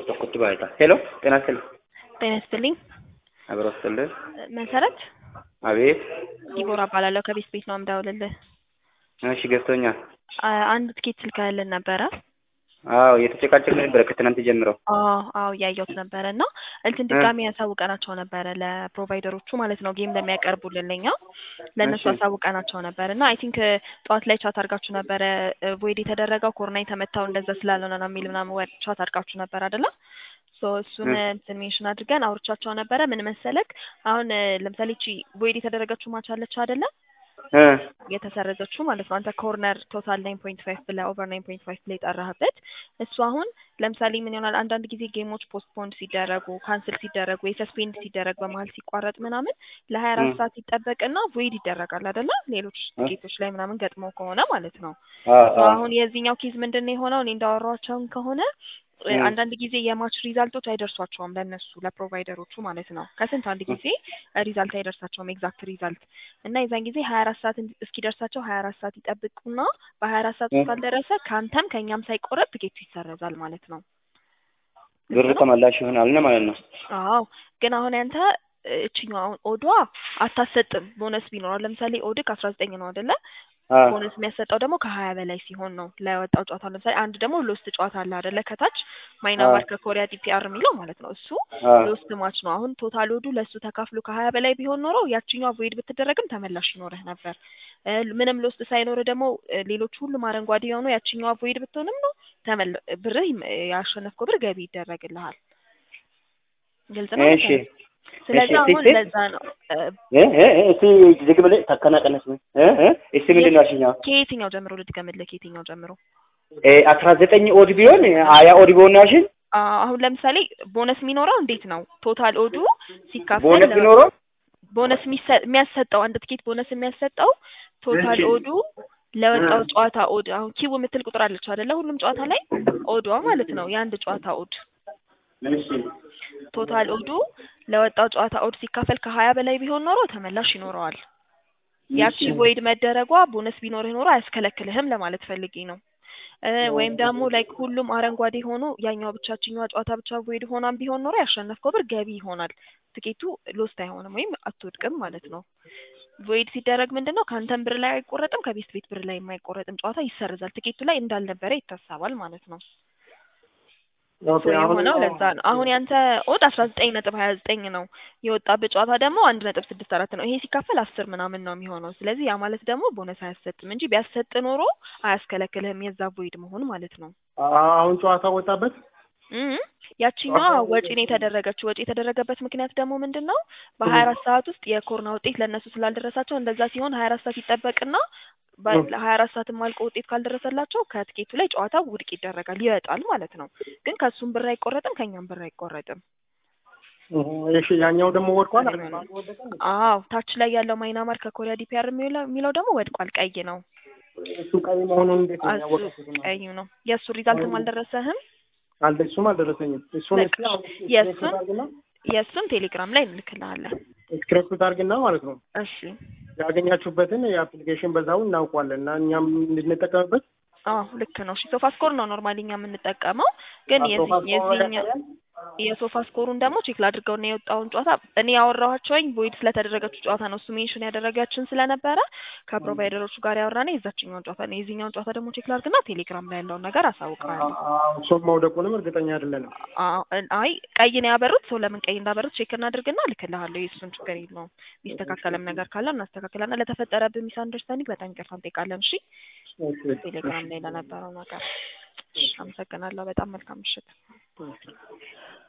tokkotti baay'ata. ሄሎ ጤና ይስጥልኝ። ጤና ይስጥልኝ። አብሮ ይስጥልኝ። መሰረት አቤት። ዲቦራ እባላለሁ ከቤት ቤት ነው የምደውልልህ። እሺ ገብቶኛል። አ- አንድ ትኬት ልከህልን ነበረ። አዎ እየተጨቃጨቅን ነበረ ከትናንት ጀምረው። አዎ አዎ እያየሁት ነበረ እና እንትን ድጋሚ ያሳውቀናቸው ነበረ ለፕሮቫይደሮቹ ማለት ነው ጌም ለሚያቀርቡልን ለኛ ለእነሱ እሺ። ያሳውቀናቸው ነበር እና አይ ቲንክ ጠዋት ላይ ቻት አድርጋችሁ ነበረ ቮይድ የተደረገው ኮሮና የተመታው እንደዛ ስላልሆነ ነው የሚል ምናምን ወ- ቻት አድርጋችሁ ነበር አይደለ? ሶ እሱን እ። እንትን ሜንሽን አድርገን አውርቻቸው ነበረ። ምን መሰለክ አሁን እ፣ ለምሳሌ ቺ ቮይድ የተደረገችው ማች አለች አይደለ? እ የተሰረዘችው ማለት ነው። አንተ ኮርነር ቶታል ናይን ፖይንት ፋይቭ ብለህ ኦቨር ናይን ፖይንት ፋይቭ ብለህ የጠራህበት እሱ አሁን ለምሳሌ ምን ይሆናል አንዳንድ ጊዜ ጌሞች ፖስትፖንድ ሲደረጉ ካንስል ሲደረጉ ወይ ሰስፔንድ ሲደረግ በመሀል ሲቋረጥ ምናምን ለሀያ አራት እ። ሰዓት ይጠበቅና ቮይድ ይደረጋል አይደለ? ሌሎች እ። ጌቶች ላይ ምናምን ገጥመው ከሆነ ማለት ነው። አዎ ሶ አዎ አሁን የዚህኛው ኬዝ ምንድን ነው የሆነው? እኔ እንዳወራኋቸውን ከሆነ እ፣ እ። አንዳንድ ጊዜ የማች ሪዛልቶች አይደርሷቸውም ለእነሱ ለፕሮቫይደሮቹ ማለት ነው። ከስንት አንድ ጊዜ ሪዛልት አይደርሳቸውም ኤግዛክት ሪዛልት እና የዛን ጊዜ ሀያ አራት ሰዓት እንዲ- እስኪደርሳቸው ሀያ አራት ሰዓት ይጠብቁና በሀያ አራት ሰዓት እ። ውስጥ ካልደረሰ ከአንተም ከእኛም ሳይቆረጥ ትኬቱ ይሰረዛል ማለት ነው። ብር ግልጽ ነው? ተመላሽ ይሆናል ነው ማለት ነው። አዎ ግን አሁን ያንተ እ፣ እችኛው አሁን ኦዷ አታሰጥም ቦነስ ቢኖረው ለምሳሌ ኦድክ አስራ ዘጠኝ ነው አይደለ? አዎ ቦነስ የሚያሰጠው ደግሞ ከሀያ በላይ ሲሆን ነው ለወጣው ጨዋታ። ለምሳሌ አንድ ደግሞ ሎስት ጨዋታ አለ አይደለ? ከታች ማይናማር አዎ ከኮሪያ ዲፒአር የሚለው ማለት ነው። እሱ አዎ ሎስት ማች ነው። አሁን ቶታል ወዱ ለእሱ ተካፍሎ ከሀያ በላይ ቢሆን ኖሮ ያችኛዋ ቮይድ ብትደረግም ተመላሽ ይኖርህ ነበር። እ፣ ምንም ሎስት ሳይኖርህ ደግሞ እ፣ ሌሎች ሁሉም አረንጓዴ የሆኑ ያችኛዋ ቮይድ ብትሆንም ነው ተመል ብርህ ይም- ያሸነፍከው ብር ገቢ ይደረግልሃል። ግልጽ ነው እሺ መሰለኝ። ስለዚህ እሺ አሁን እስቲ ለዛ ነው እ፣ እ እ እ እስቲ ዝግ ብለህ ታከናቀነስ እ እ እስቲ ምንድን ነው ያልሽኛው? ከየትኛው ጀምሮ ልድገምልህ? ከየትኛው ጀምሮ? እ አስራ ዘጠኝ ኦድ ቢሆን ሀያ ኦድ ቢሆን ነው ያልሽኝ? አ- አሁን ለምሳሌ ቦነስ የሚኖረው እንዴት ነው? ቶታል ኦዱ ሲካፈል ቦነስ ለ- ቢኖረው ቦነስ የሚሰ- የሚያሰጠው አንድ ትኬት ቦነስ የሚያሰጠው ቶታል እሺ ኦዱ ለወጣው እ ጨዋታ ኦድ አሁን ኪው የምትል ቁጥር አለች አይደለ? ሁሉም ጨዋታ ላይ ኦዷ ማለት ነው የአንድ ጨዋታ ኦድ እሺ ቶታል ኦዱ ለወጣው ጨዋታ ኦድ ሲካፈል ከሀያ በላይ ቢሆን ኖሮ ተመላሽ ይኖረዋል። ያቺ እሺ ቮይድ መደረጓ ቦነስ ቢኖርህ ኖሮ አያስከለክልህም ለማለት ፈልጌ ነው። እ፣ ወይም ደግሞ ላይክ ሁሉም አረንጓዴ ሆኖ ያኛው ብቻችኛዋ ጨዋታ ብቻ ቮይድ ሆናም ቢሆን ኖሮ ያሸነፍከው ብር ገቢ ይሆናል። ትኬቱ ሎስት አይሆንም ወይም አትወድቅም ማለት ነው። ቮይድ ሲደረግ ምንድን ነው ከአንተም ብር ላይ አይቆረጥም፣ ከቤት ቤት ብር ላይ የማይቆረጥም ጨዋታ ይሰረዛል። ትኬቱ ላይ እንዳልነበረ ይታሰባል ማለት ነው። ኦኬ ሶ አሁን የሆነው ለዛ ነው። አሁን ያንተ ኦድ አስራ ዘጠኝ ነጥብ ሀያ ዘጠኝ ነው የወጣበት ጨዋታ ደግሞ አንድ ነጥብ ስድስት አራት ነው። ይሄ ሲካፈል አስር ምናምን ነው የሚሆነው። ስለዚህ ያ ማለት ደግሞ ቦነስ አያሰጥም እንጂ ቢያሰጥ ኖሮ አያስከለክልህም የዛ ቮይድ መሆን ማለት ነው። አሁን ጨዋታ ወጣበት። እም ያቺኛዋ ወጪ ነው የተደረገችው። ወጪ የተደረገበት ምክንያት ደግሞ ምንድን ነው? በሀያ አራት ሰዓት ውስጥ የኮሮና ውጤት ለእነሱ ስላልደረሳቸው እንደዛ ሲሆን ሀያ አራት ሰዓት ይጠበቅና ሀያ አራት ሰዓትም አልቆ ውጤት ካልደረሰላቸው ከትኬቱ ላይ ጨዋታው ውድቅ ይደረጋል፣ ይወጣል ማለት ነው። ግን ከእሱም ብር አይቆረጥም፣ ከእኛም ብር አይቆረጥም። እሺ ያኛው ደግሞ ወድቋል። አዎ ታች ላይ ያለው ማይናማር ከኮሪያ ዲፒአር የሚለው የሚለው ደግሞ ወድቋል፣ ቀይ ነው። እሱ ቀይ መሆኑን እንዴት ነው እሱ ያወቀው? ቀዩ ነው። የእሱ ሪዛልትም አልደረሰህም? አልደ እሱም አልደረሰኝም። እሱን በቃ እስኪ አሁን የእሱን ስክሪፕት አድርግና የእሱን ቴሌግራም ላይ እንልክልሃለን። ስክሪፕት አድርግና ማለት ነው እሺ ያገኛችሁበትን የአፕሊኬሽን በዛው እናውቀዋለን እና እኛም እንድንጠቀምበት አዎ ልክ ነው። እሺ ሶፋ ስኮር ነው ኖርማሊ እኛ የምንጠቀመው፣ ግን የዚህ የዚህኛው የሶፋ ስኮሩን ደግሞ ቼክ ላድርገው እና የወጣውን ጨዋታ እኔ ያወራኋቸውኝ ቮይድ ስለተደረገችው ጨዋታ ነው። እሱ ሜንሽን ያደረጋችን ስለነበረ ከፕሮቫይደሮቹ ጋር ያወራነ የዛችኛውን ጨዋታ ነው። የዚህኛውን ጨዋታ ደግሞ ቼክ ላድርግና ቴሌግራም ላይ ያለውን ነገር አሳውቀዋለሁ። እሱም መውደቁንም እርግጠኛ አይደለንም። አዎ አይ ቀይ ነው ያበሩት። ሰው ለምን ቀይ እንዳበሩት ቼክ እናድርግና እልክልሃለሁ። የእሱን ችግር የለውም። የሚስተካከልም ነገር ካለ እናስተካክላለን። ለተፈጠረብህ ሚስ አንደርስታንዲንግ በጣም ይቅርታ እንጠይቃለን። እሺ ቴሌግራም ላይ ለነበረው ነገር አመሰግናለሁ። በጣም መልካም ምሽት።